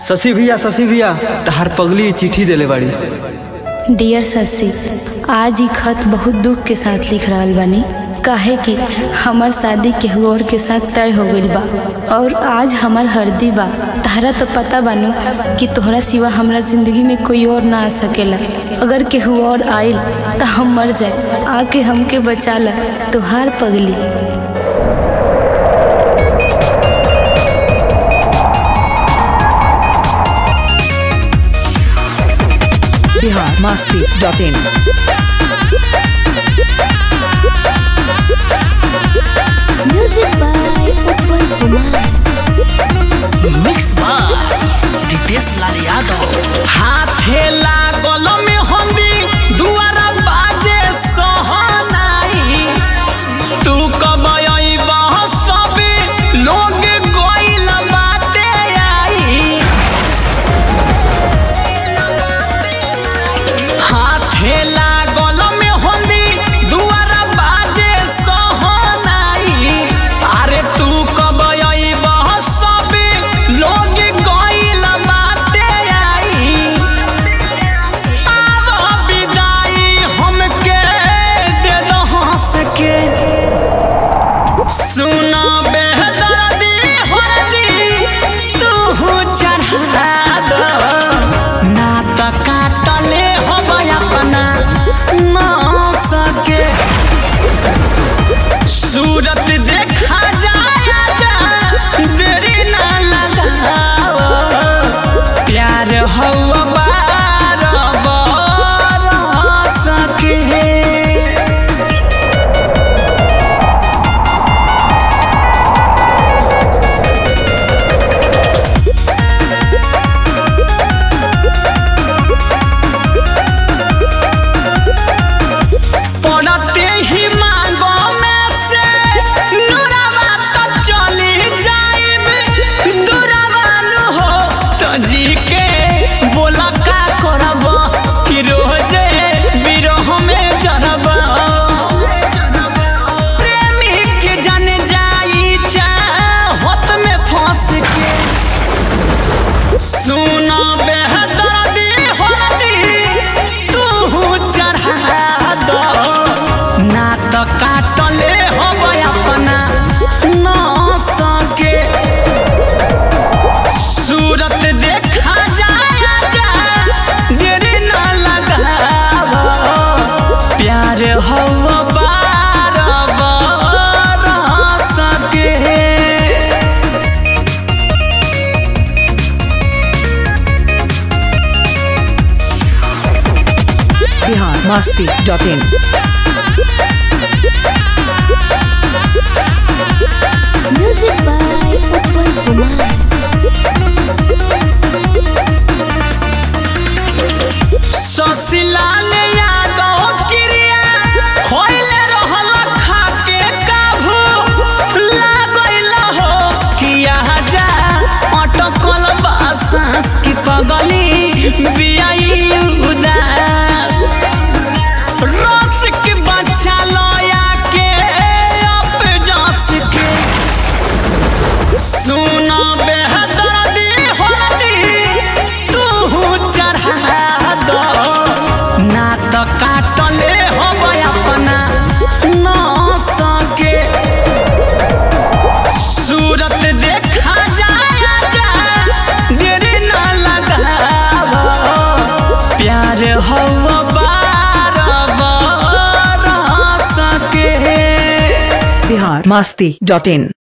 शशि भैया शशि भैया तहार पगली चिट्ठी देले बाड़ी डियर शशि आज ही खत बहुत दुख के साथ लिख रहल बानी काहे कि हमार शादी केहू और के साथ तय हो गइल बा और आज हमार हरदी बा तारा तो पता बानू कि तोहरा सिवा हमरा जिंदगी में कोई और ना आ सकेला अगर केहू और आइल तो हम मर जाए आके हमके बचा ला तोहार पगली Bihar Masti dot in Music by Ujjwal Kumar. Mix by Ritesh Lal Yadav हाथे लागल में हंदी दुआरा बाजे सोहनाई तू कब अइबा सब लोग गइल बाटे आई हाथे लागल में हंदी दुआरा बाजे सोहनाई अरे तू कब अइबा सब लोग गइल बाटे आई आव विदाई हमके दे दो हंस के सुना बेहदर्दी हरदी तू चढ़ा दो ना त काटले हम अपना ना सके सूरत देखा जाया जा देरी ना लगाओ प्यार हवा बार बार सके पड़ते ही मांगो में से नुरवा तो चली जाइब दुरवालू हो तो जी के बोला का करब कि रोजे बिरह में जरब प्रेमी के जन जाई चाहत में फंस के सुना बेहदर्दी हरदी तू चढ़ा दो ना तो काटले हम अपना ना सके सूरत देखा जाया जा देरी ना लगाव प्यार हवा बार बार सके Bihar Masti dot in Music by Ujjwal Kumar. ससिलाल यादव क्रिया खोइले रहल खाके काभू लागइल हो किया जा अटकल बासास की पगली बियाई उदास रस के बच्चा लया के अप जस के सुना बेहदर्दी हरदी तू चढ़ा दो ना तो काटले हम अपना ना सके सूरत देखा जाया जा देरी ना लगाव प्यार हवा बार बार सके बिहार मस्ती डॉट इन